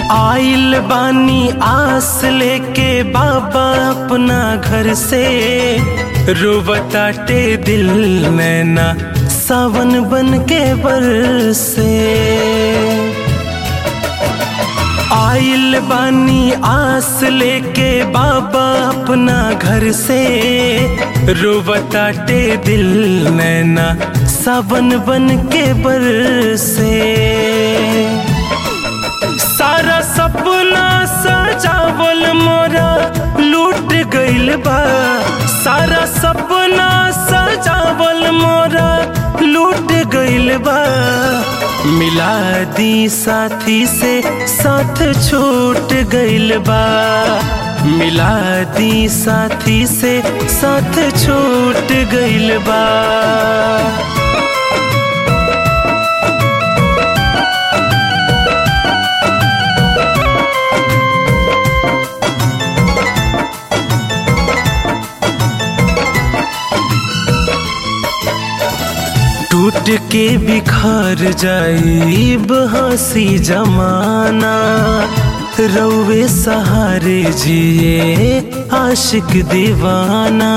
आइल बानी आस लेके बाबा अपना घर से रोबताटे दिल नैना सावन बन के बरसे आइल बानी आस लेके बाबा अपना घर से रोबताटे दिल नैना सावन बन के बरसे सारा सपना सजावल मोरा लूट गइल बा सारा सपना सजावल मोरा लूट गइल बा मिला दी साथी से साथ छूट गइल बा मिला दी साथी से साथ छूट गइल बा टूट के बिखर जाइब हंसी जमाना रौवे सहारे जिए आशिक दीवाना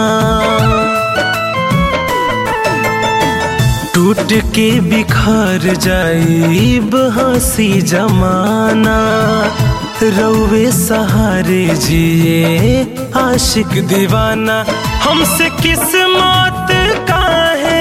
टूट के बिखर जाइब हंसी जमाना रौवे सहारे जिए आशिक दीवाना हमसे किस्मत काहे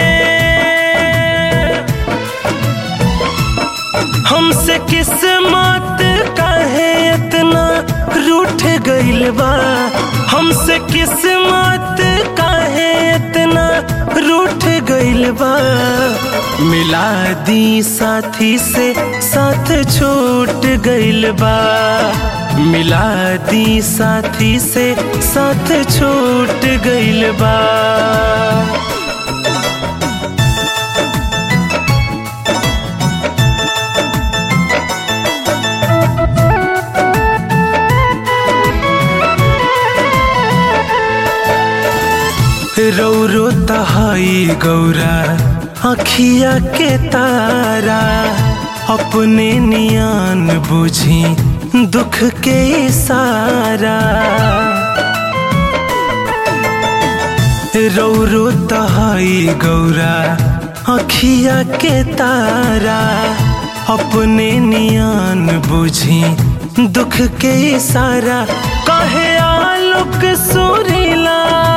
हमसे किस्मत काहे इतना रूठ गइल बा हमसे किस्मत काहे इतना रूठ गइल बा मिला दी साथी से साथ छूट गइल बा मिला दी साथी से साथ छूट गइल बा रौरो तहाई गौरा अखिया के तारा अपने नियान बुझी दुख के सारा रौरो तहाई गौरा अखिया के तारा अपने नियान बुझी दुख के सारा कहे आलोक सुरीला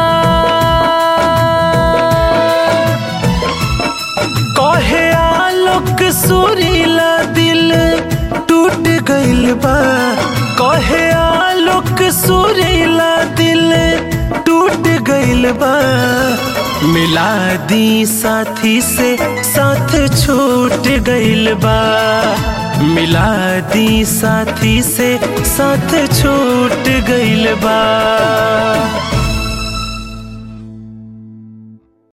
कहे आलोक सुरीला दिल टूट गइल बा कहे आलोक सुरीला दिल टूट गइल बा मिला दी साथी से साथ छूट गइल बा मिला दी साथी से साथ छूट गइल बा